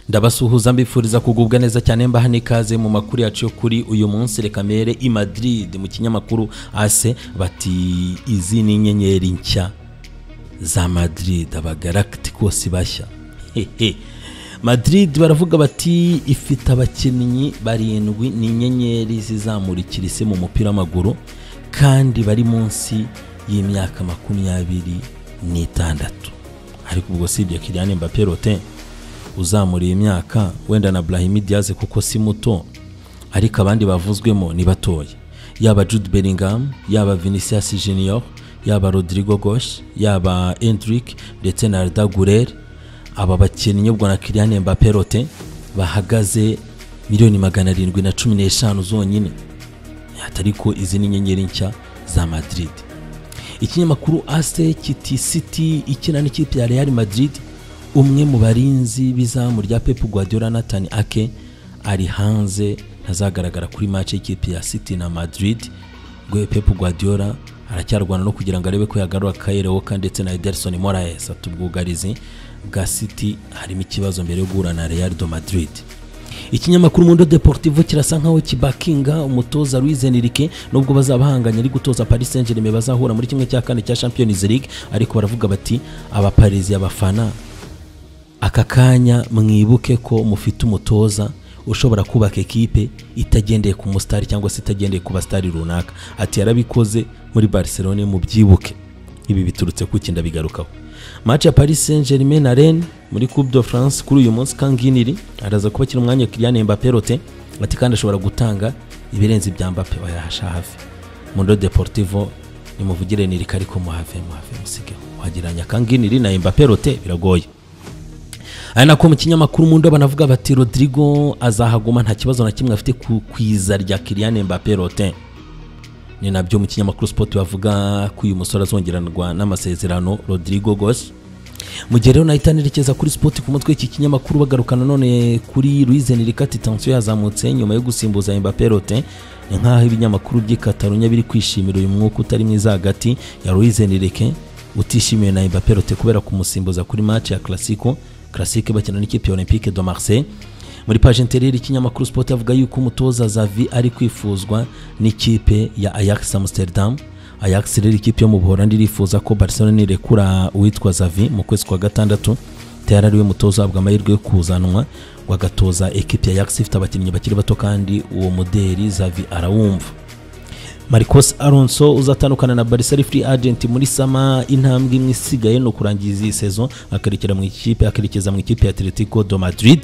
ndabasuhuza mbifuriza kugubwa neza cyane mbaha n'ikaze mu makuru yacu yo kuri uyu munsi reka mbere i Madrid mu kinyamakuru ase bati izi ni inyenyeri nshya za Madrid abagaragitikos bashya hehe Madrid baravuga bati ifite abakinnyi barindwi ni inyenyeri zizamurikira isi mu mupira w'amaguru kandi bari munsi y'imyaka makumyabiri n'itandatu ariko ubwo sibye Kylian Mbappé Rotin uzamuriye imyaka wenda na Brahim Diaz kuko si muto ariko abandi bavuzwemo ni batoya yaba Jude Bellingham yaba Vinicius Junior yaba Rodrigo Gosh yaba Endrick ndetse na Arda Güler aba bakinnyi ubwo na Kylian Mbappé Rotin bahagaze miliyoni magana arindwi na cumi n'eshanu zonyine atariko izi ni inyenyeri nshya za Madrid ikinyamakuru ase kiti city ikina n'ikipe ya real madrid umwe mu barinzi b'izamu rya pep guardiola nathan ake ari hanze ntazagaragara kuri match y'ikipe ya city na madrid rwe pep guardiola aracyarwana no kugira ngo arebe ko yagarura kayire woka ndetse na ederson moraes ati ubwugarizi bwa city harimo ikibazo mbere yo guhura na real do madrid ikinyamakuru mundo deportivo kirasa nkaho kibakinga umutoza Luis Enrique nubwo bazaba bahanganye ari gutoza Paris Saint-Germain bazahura muri kimwe cya kane cya Champions League ariko baravuga bati aba Paris abafana aka kanya mwibuke ko mufite umutoza ushobora kubaka ekipe itagendeye ku musitari cyangwa se itagendeye ku basitari runaka ati yarabikoze muri Barcelona mubyibuke ibi biturutse ku kinda bigarukaho match ya Paris Saint-Germain na Rennes muri Coupe de France kuri uyu munsi Kanginiri araza kuba kiri umwanya Kylian Mbappé Rote ati kandi ashobora gutanga ibirenze ibya Mbappé wayahasha hafi Mundo Deportivo nimuvugire nirika ariko muhave muhave musige wageranya Kanginiri na Mbappé Rote biragoye ari nako mu kinyamakuru Mundo banavuga bati Rodrigo azahaguma nta kibazo na kimwe afite ku kwiza rya Kylian Mbappé Rote ni nabyo mu kinyamakuru sipoti bavuga ko uyu musore azongererwa n'amasezerano rodrigo gos mu gihe rero nahita nerekeza kuri sipoti ku mutwe w'iki kinyamakuru bagaruka nanone kuri Louise Nirikati tansiyo yazamutse nyuma yo gusimbuza Mbappé Rotin ni nk'aho ibinyamakuru by'i Catalonia biri kwishimira uyu mwuka utari mwiza hagati ya Louise Nirike utishimiwe na Mbappé Rotin kubera kumusimbuza kuri match ya Clasico Clasico bakina n'ikipe ya Olympique de Marseille muri paje intereri ikinyamakuru sport avuga yuko umutoza Xavi ari kwifuzwa n'ikipe ya Ajax Amsterdam Ajax rero ikipe yo mu Buholandi irifuza ko Barcelona irekura uwitwa Xavi mu kwezi kwa gatandatu tayari ariwe mutoza uhabwa amahirwe yo kuzanwa ngo agatoza ekipe ya Ajax ifite abakinnyi bakiri bato kandi uwo muderi Xavi arawumva Marcos Alonso uzatandukana na Barca ari free agent muri sama intambwe imwe isigaye no kurangiza iyi sezo akerekeza mu ikipe akerekeza mu ikipe ya Atletico de Madrid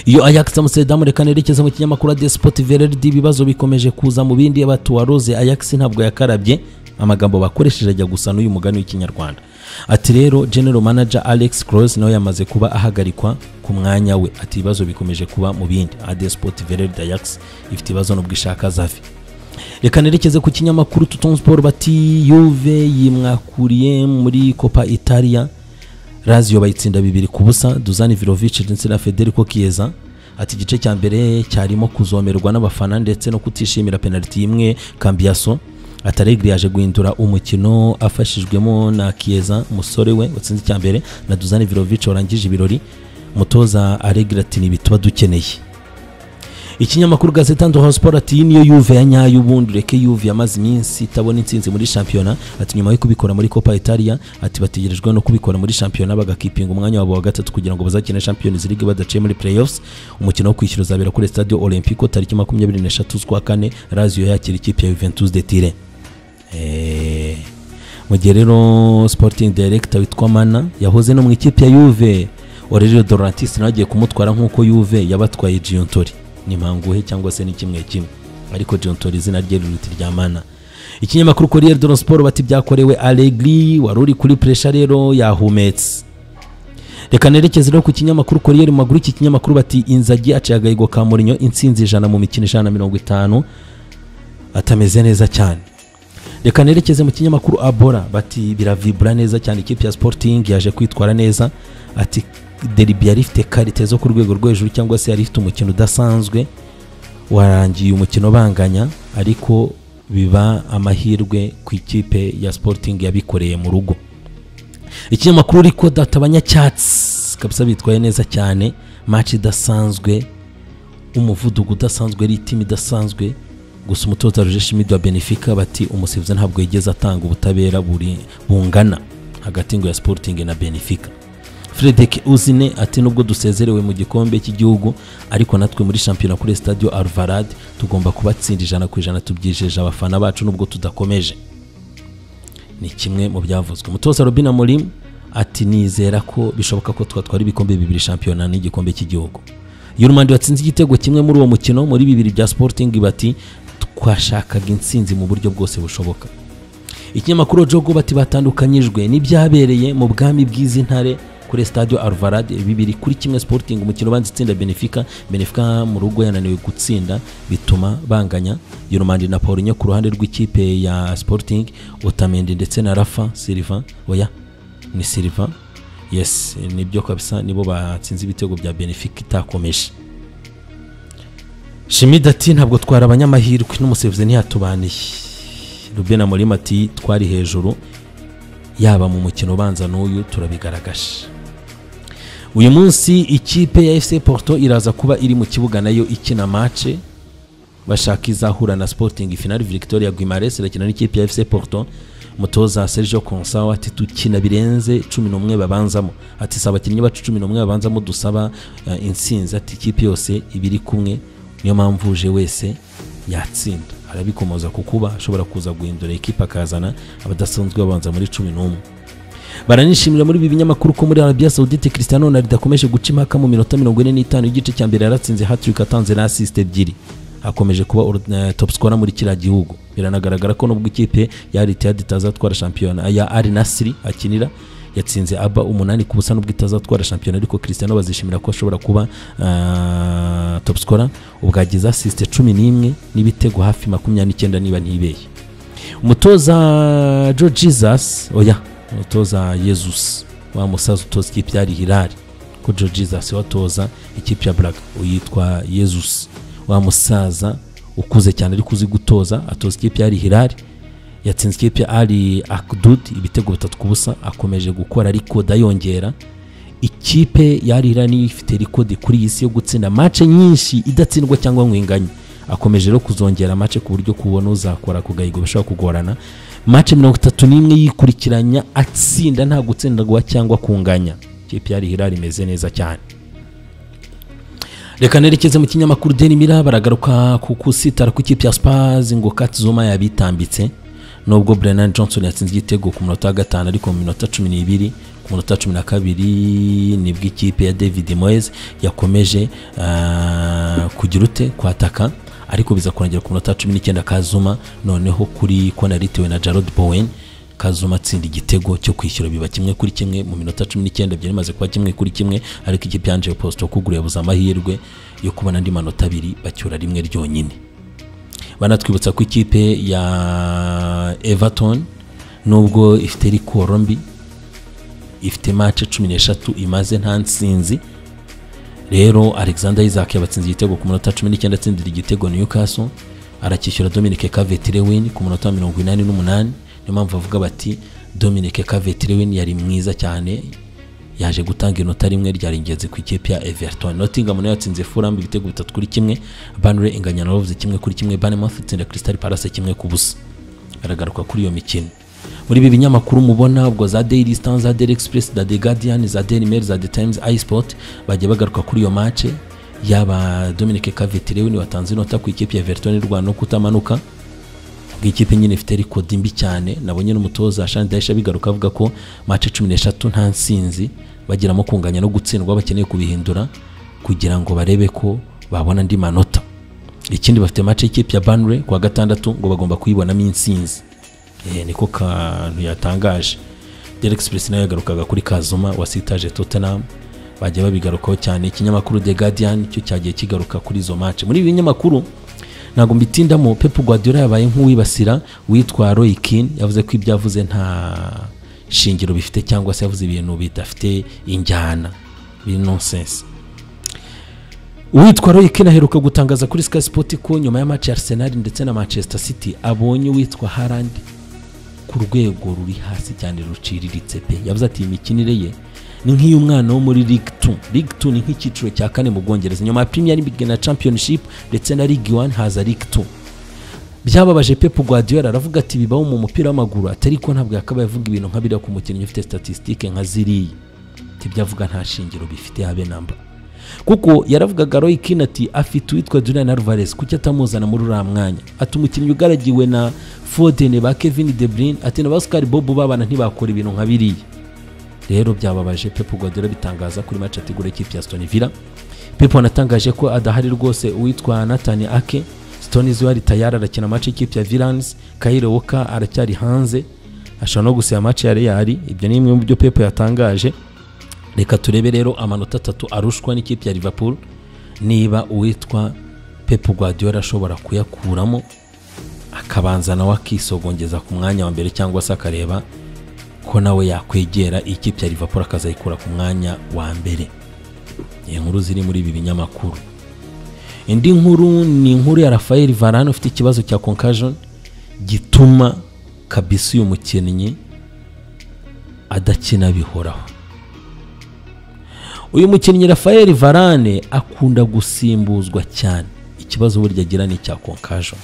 iyo Ajax Amsterdam reka nerekeza mu kinyamakuru ya Sport VRD ibibazo bikomeje kuza mu bindi abatuwaroze Ajax ntabwo yakarabye amagambo bakoresheje ajya gusa n'uyu mugani w'ikinyarwanda ati rero general manager Alex Kroos nawe yamaze kuba ahagarikwa ku mwanya we ati ibibazo bikomeje kuba mu bindi AD Sport VRD Ajax ifite ibibazo n'ubwo ishaka Xavi reka nerekeze ku kinyamakuru Tutton Sport bati Juve yimwakuriye muri Copa Italia Lazio bayitsinda bibiri ku busa Dusan Vlahovic ndetse na Federico Chiesa ati igice cya mbere cyarimo kuzomerwa n'abafana ndetse no kutishimira penaliti imwe Cambiaso Ataregri yaje guhindura umukino afashijwemo na Chiesa musore we watsinze icya mbere na Dusan Vlahovic warangije ibirori mutoza Allegri ati ni bituba dukeneye ikinyamakuru gazeta ndoha sport ati niyo yuve ya nyayo ubundi ureke yuve yamaze iminsi itabona intsinzi muri shampiyona ati nyuma yo kubikora muri copa italia ati bategerejwe no kubikora muri shampiyona bagakipinga umwanya wabo wa gatatu kugira ngo bazakine champions league badaciye muri playoffs umukino wo kwishyura uzabera kuri stadio olympico tariki makumyabiri n'eshatu z'ukwa kane razio yakira ikipe ya juventus de tire mu gihe rero sporting director witwa mana yahoze no mu ikipe ya yuve Aurelio Dorantis nawe agiye kumutwara nk'uko Juve yabatwaye Giuntori ni manguhe cyangwa se ni kimwe kimwe ariko John Tori izina rye riruta irya mana ikinyamakuru Corriere dello Sport bati byakorewe Allegri wari uri kuri pressure rero yahumetse reka nerekeze rero ku kinyamakuru Corriere mu maguru iki kinyamakuru bati inzagi aciye agahigo ka Mourinho intsinzi ijana mu mikino ijana na mirongo itanu atameze neza cyane reka nerekeze mu kinyamakuru Abora bati biravibura neza cyane ikipe ya Sporting yaje kwitwara neza ati deribi yari ifite karite zo ku rwego rwo hejuru cyangwa se yari ifite umukino udasanzwe warangiye umukino banganya ariko biba amahirwe ku ikipe ya sporting yabikoreye mu rugo ikinyamakuru riko data abanyacyatsi kabisa bitwaye neza cyane match idasanzwe umuvuduko udasanzwe ari timu idasanzwe gusa umutoza Roger Schmidt wa Benfica bati umusifuzi ntabwo yigeze atanga ubutabera buri bungana hagati ngo ya Sporting na Benfica Frederick Uzine ati nubwo dusezerewe mu gikombe cy'igihugu ariko natwe muri shampiyona kuri Stadio Alvalade tugomba kubatsinda ijana ku ijana tubyijeje abafana bacu nubwo tudakomeje ni kimwe mu byavuzwe umutoza Robin Amorim ati nizera ko bishoboka ko twatwara ibikombe bibiri shampiyona n'igikombe cy'igihugu Yurumandi watsinze igitego kimwe muri uwo mukino muri bibiri bya Sporting bati twashakaga intsinzi mu buryo bwose bushoboka ikinyamakuru Jogo bati batandukanyijwe n'ibyabereye mu bwami bw'izi ntare kuri Stadio Alvalade bibiri kuri kimwe Sporting umukino banze itsinda Benfica Benfica mu rugo yananiwe gutsinda bituma banganya Yurumandi na Paulinho ku ruhande rw'ikipe ya Sporting Otamendi ndetse na Rafa Silva oya ni Silva yes nibyo kabisa nibo batsinze ibitego bya Benfica itakomeje Shimida ati ntabwo twari abanyamahirwe n'umusevuzi ntiyatubaniye Ruben Amorim ati twari hejuru yaba mu mukino ubanza n'uyu turabigaragaje uyu munsi ikipe ya fc porto iraza kuba iri mu kibuga nayo ikina mace bashaka izahura na sporting finale victoria guimares irakina n'ikipe ya fc porto mutoza sergio consawa ati dukina birenze cumi n'umwe babanzamo ati si abakinnyi bacu cumi n'umwe babanzamo dusaba eh, intsinzi ati ikipe yose iba iri kumwe niyo mpamvu uje wese yatsinda arabikomoza ku kuba ashobora kuza guhindura ekipa akazana abadasanzwe babanza muri cumi n'umwe baranishimira muri ibi binyamakuru ko muri arabiya saudite cristiano ronaldo akomeje guca impaka mu minota mirongo ine n'itanu y'igice cya mbere yaratsinze hattrick atanze na assist ebyiri akomeje kuba uru- eh, top scorer muri kiriya gihugu biranagaragara ko nubwo ikipe ya Etihad itazatwara shampiyona ya Al Nassr akinira yatsinze aba umunani ku busa nubwo itazatwara shampiyona ariko Cristiano bazishimira ko ashobora kuba ah, top scorer ubwagize assist cumi n'imwe n'ibitego hafi makumyabiri n'icyenda niba ntibeye umutoza Joe Jesus oya umutoza Jesus wa musaza utoza ikipe ya Al Hilal ko Joe Jesus watoza ikipe ya Braga uyitwa Jesus wa musaza ukuze cyane ariko uzi gutoza atoza ikipe ya Al Hilal yatsinze ikipe ya Ali Akdud ibitego bitatu ku busa akomeje gukora ariko dayongera ikipe ya Al Hilal niyo ifite rekodi kuri iyi si yo gutsinda mace nyinshi idatsindwa cyangwa ngo inganye akomeje rero kuzongera mace ku buryo kubona uzakora ku gahigo bishobora kugorana mace mirongo itatu n'imwe yikurikiranya atsinda nta gutsindarwa cyangwa kunganya ikipe ya Al Hilal imeze neza cyane reka nerekeze mu kinyamakuru Daily Mirror baragaruka ku kusitara kw'ikipe ya Spurs ngo Katzuma yabitambitse nubwo Brennan Johnson yatsinze igitego ku munota wa gatanu ariko mu minota cumi n'ibiri ku munota cumi na kabiri nibwo ikipe ya David Moyes yakomeje ah, kugira ute kwataka ariko biza kurangera ku munota cumi n'icyenda Kazuma noneho kuri kona yaritewe na Jarrod Bowen Kazuma atsinda igitego cyo kwishyura biba kimwe kuri kimwe mu minota cumi n'icyenda byari bimaze kuba kimwe kuri kimwe ariko ikipe ya Angel Posto kugura yabuze amahirwe yo kubona andi manota abiri bacyura rimwe ryonyine banatwibutsa ko ikipe ya Everton nubwo ifite rikoro mbi ifite mace cumi n'eshatu imaze nta nsinzi rero alexander isaac yabatsinze igitego ku munota cumi n'icyenda atsindira igitego newcastle arakishyura dominic kavetirewin ku munota wa mirongo inani n'umunani niyo mpamvu bavuga bati dominic kavetirewin yari mwiza cyane yaje gutanga inota rimwe ryari ingenzi ku ikipe ya everton nottingham nayo yatsinze furambi ibitego bitatu kuri kimwe banre inganya na wolves kimwe kuri kimwe banemouth itsinda crystal palace kimwe ku busa baragaruka kuri iyo mikino muri ibi binyamakuru mubona ubwo za daily star za daily express za the guardian za daily mail za the times isport bagiye bagaruka kuri iyo mace yaba dominic kavetirewini watanze inota ku ikipe ya everton y'u rwanda no kutamanuka ubwo ikipe nyine ifite rekodi mbi cyane nabonye n'umutoza Shani Daisha bigaruka avuga ko mace cumi n'eshatu nta nsinzi bagiramo kunganya no gutsindwa bakeneye kubihindura kugira ngo barebe ko babona andi manota ikindi bafite mace y'ikipe ya Burnley ku wa gatandatu ngo bagomba kuyibonamo intsinzi Eh, niko kantu yatangaje Derek Express nayo yagarukaga kuri Kazuma wasitaje Tottenham bajya babigarukaho cyane ikinyamakuru The Guardian cyo cyagiye kigaruka kuri izo match muri ibi binyamakuru ntabwo mbitindamo Pep Guardiola yabaye nk'uwibasira witwa Roy Keane yavuze ko ibyo yavuze nta shingiro bifite cyangwa se yavuze ibintu bidafite injyana biri nonsense uwitwa Roy Keane aheruka gutangaza kuri Sky Sport ko nyuma ya match ya Arsenal ndetse na Manchester City abonye uwitwa Haaland ku rwego ruri hasi cyane ruciriritse pe yavuze ati imikinire ye ni nk'iyo umwana wo muri Ligue 2 Ligue 2 ni nk'icyiciro cya kane mu Bwongereza nyuma ya Premier League na Championship ndetse na Ligue 1 haza Ligue 2 byababaje Pep Guardiola aravuga ati bibaho mu mupira w'amaguru atari ko ntabwo yakabaye avuga ibintu nka biriya ku mukinnyi ufite statistique nka ziriya ibyo avuga nta shingiro bifite habe namba kuko yaravugaga Roy Keane ati afite uwitwa Julian Alvarez kuki atamuzana muri uriya mwanya ati umukinnyi ugaragiwe na Foden ba Kevin De Bruyne ati na ba Oscar Bob babana ntibakora ibintu nka biriya rero byababaje Pep Guardiola bitangaza kuri match ategura ikipe ya Aston Villa Pep anatangaje ko adahari rwose uwitwa Nathan Ake Stone Zouari tayari arakina match ikipe ya Villans Kyle Walker aracyari hanze ashobora no gusaba match ya Real ibyo ni bimwe mu byo Pep yatangaje reka turebe rero amanota atatu arushwa n'ikipe ya Liverpool niba uwitwa Pep Guardiola ashobora kuyakuramo akabanza nawe akisogongeza ku mwanya wa mbere cyangwa se akareba ko nawe yakwegera ikipe ya Liverpool akazayikura ku mwanya wa mbere iyi nkuru ziri muri ibi binyamakuru indi nkuru ni inkuru ya Rafael Varane ufite ikibazo cya concussion gituma kabisi uyu mukinnyi adakina bihoraho uyu mukinnyi Rafael Varane akunda gusimbuzwa cyane ikibazo burya agira ni icya concussion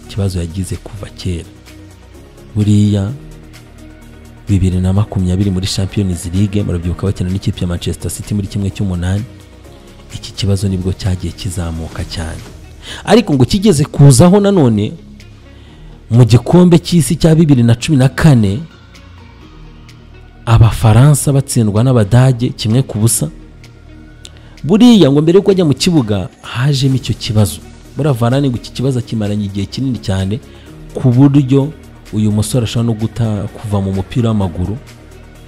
ikibazo yagize kuva kera buriya bibiri na makumyabiri muri Champions League murabyibuka bakina n'ikipe ya Manchester City muri kimwe cy'umunani iki kibazo nibwo cyagiye kizamuka cyane ariko ngo kigeze kuzaho nanone mu gikombe cy'isi cya bibiri na cumi na kane abafaransa batsindwa n'abadage kimwe ku busa buriya ngo mbere yuko ajya mu kibuga hajemo icyo kibazo buriya varane ngo iki kibazo akimaranye igihe kinini cyane ku buryo uyu musore ashobora no guta kuva mu mupira w'amaguru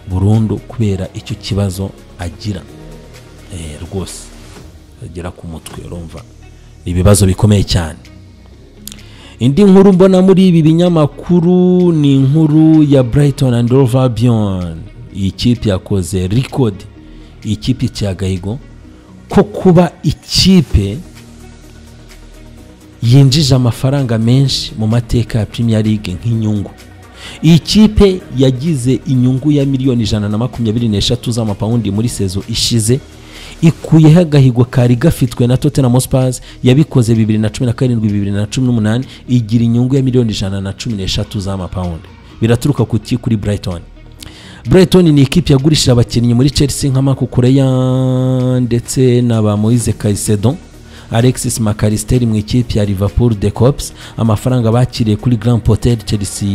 burundu kubera icyo kibazo agira rwose agera ku mutwe urumva ni ibibazo bikomeye cyane indi nkuru mbona muri ibi binyamakuru ni inkuru ya Brighton and Hove Albion iyi kipe yakoze record iyi kipe iciye agahigo ko kuba ikipe yinjije amafaranga menshi mu mateka ya Premier League nk'inyungu iyi kipe yagize inyungu ya miliyoni ijana na makumyabiri n'eshatu z'amapawundi muri sezo ishize ikuyeho agahigo kari gafitwe na Tottenham Hotspur yabikoze 2017 2018 igira inyungu ya miliyoni ijana na cumi n'eshatu z'amapawundi biraturuka kuki kuri Brighton Brighton ni ikipe yagurishije abakinnyi muri Chelsea nka Marco Correa ndetse na ba Moise Caicedo Alexis McAllister mu ikipe ya Liverpool The Cops amafaranga bakiriye kuri Grand Hotel Chelsea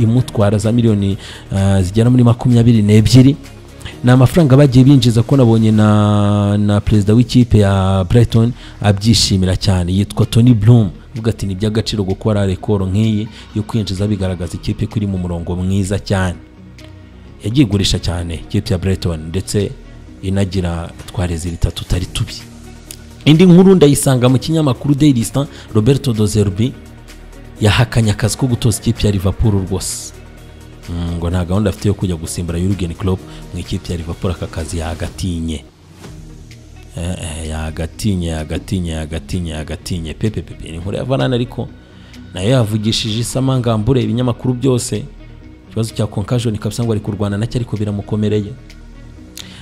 imutwara za miliyoni uh, zigera muri makumyabiri n'ebyiri ni amafaranga bagiye binjiza ko nabonye na na perezida w'ikipe ya Brighton abyishimira cyane yitwa Tony Bloom avuga ati ni iby'agaciro gukora rekoro nk'iyi yo kwinjiza bigaragaza ikipe ko iri mu murongo mwiza cyane yagiye igurisha cyane ikipe ya Brighton ndetse inagira twarezirita tutari tubi indi nkuru ndayisanga mu kinyamakuru Daily Star Roberto De Zerbi yahakanye akazi ko gutoza ikipe ya Liverpool rwose ngo nta gahunda afite yo kujya gusimbura Jurgen Klopp mu ikipe ya Liverpool aka kazi yagatinye yagatinye yagatinye yagatinye yagatinye pepe pepe ni inkuru ya Varane ariko nayo yavugishije isamangambure ibinyamakuru byose ikibazo cya concussion kabisa ngo ari kurwana nacyo ariko biramukomereye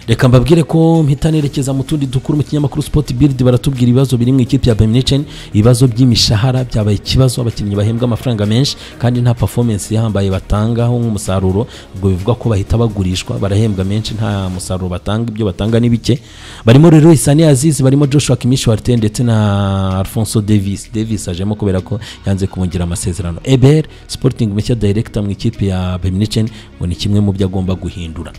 reka mbabwire ko mpita nerekeza mu tundi dukuru mu kinyamakuru sport build baratubwira ibibazo biri mu ikipe ya Bayern Munich ibibazo by'imishahara byabaye ikibazo abakinnyi bahembwa amafaranga menshi kandi nta performance yahambaye batangaho nk'umusaruro ubwo bivuga ko bahita bagurishwa barahembwa menshi nta musaruro batanga ibyo batanga ni bike barimo rero Isani Aziz barimo Joshua Kimmich Huerten ndetse na Alfonso Davis Davis ajemo kubera ko yanze kumwongerera amasezerano Eber Sporting Meshya director mu ikipe ya Bayern Munich ngo ni kimwe mu byo agomba guhindura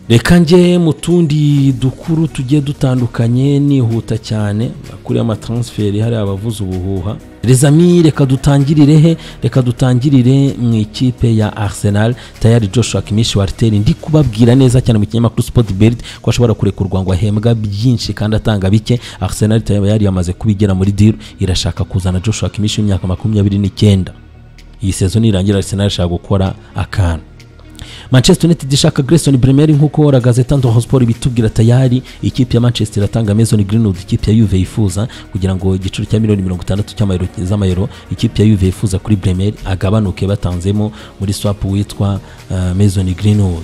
reka njye mu tundi dukuru tugiye dutandukanye nihuta cyane kuri amatransferi hari abavuze ubuhuha rezami reka dutangirire he reka dutangirire mu ikipe ya arsenal tayari joshua kimishi wariteri ndi kubabwira neza cyane mu kinyamakuru sport bird ko ashobora kurekurwa ngo ahembwa byinshi kandi atanga bike arsenal tayari yamaze kubigera muri diru irashaka kuzana joshua kimishi w'imyaka makumyabiri n'icyenda iyi sezo nirangira arsenal ishaka gukora akantu manchester united ishaka grayson bremeri nk'uko ragazeta ndohosport ibitubwira tayari ikipe ya manchester iratanga mason greenwood ikipe ya yuve yifuza kugira ngo igiciro cya miliyoni mirongo itandatu z'amayero ikipe ya yuve yifuza kuri bremeri agabanuke batanzemo muri swap witwa uh, mason greenwood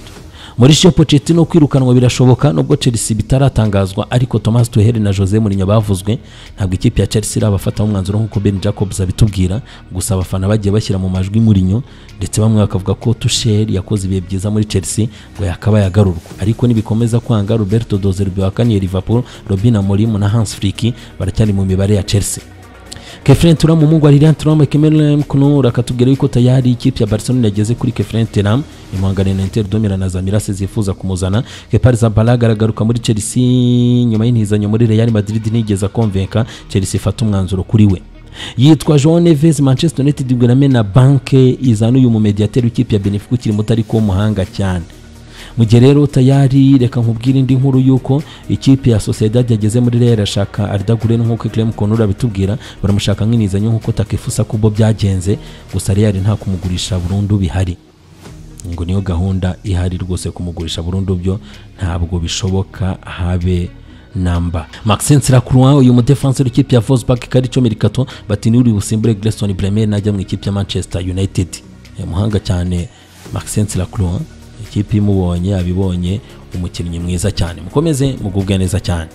Mauricio Pochettino kwirukanwa birashoboka nubwo Chelsea bitaratangazwa ariko Thomas Tuchel na Jose Mourinho bavuzwe ntabwo ikipe ya Chelsea irabafataho umwanzuro nk'uko Ben Jacobs abitubwira gusa abafana bagiye bashyira mu majwi Mourinho ndetse bamwe bakavuga ko Tuchel yakoze ibihe byiza muri Chelsea ngo yakaba yagarurwa ariko nibikomeza kwanga Roberto Dozer wakaniye Liverpool Robin Amorim na Hans Flick baracyari mu mibare ya Chelsea Kefren Turam umuhungu wa Lilian Thuram Kemelem Knur akatubwira yuko tayari ikipe ya Barcelona yageze kuri Kefren Turam imuhangane na Inter Domira na Zamirase zifuza kumuzana Keparis Zabalaga aragaruka muri Chelsea nyuma y'intizanyo muri Real Madrid nigeza konvenka Chelsea ifata umwanzuro kuri we yitwa João Neves Manchester United igurame na banke izana uyu mumediateri w'ikipe ya Benfica ukiri muto ariko w'umuhanga cyane mu gihe rero tayari reka nkubwire indi nkuru y'uko ikipe ya Sociedad yageze muri Real irashaka Arda Guler nk'uko Clem Konur abitubwira baramushaka nk'inizanyo nk'uko Takefusa kubo byagenze gusa Real nta kumugurisha burundu bihari ngo niyo gahunda ihari rwose kumugurisha burundu byo ntabwo bishoboka habe namba Maxence Tsirakura uyu mudefanseri w'ikipe ya Wolfsburg Karico Mercato bati niwe uri busimbure Grayson Bremer najya mu ikipe ya Manchester United Eh, muhanga cyane Maxence Tsirakura ikipe imubonye abibonye umukinnyi mwiza cyane mukomeze mugubwe neza cyane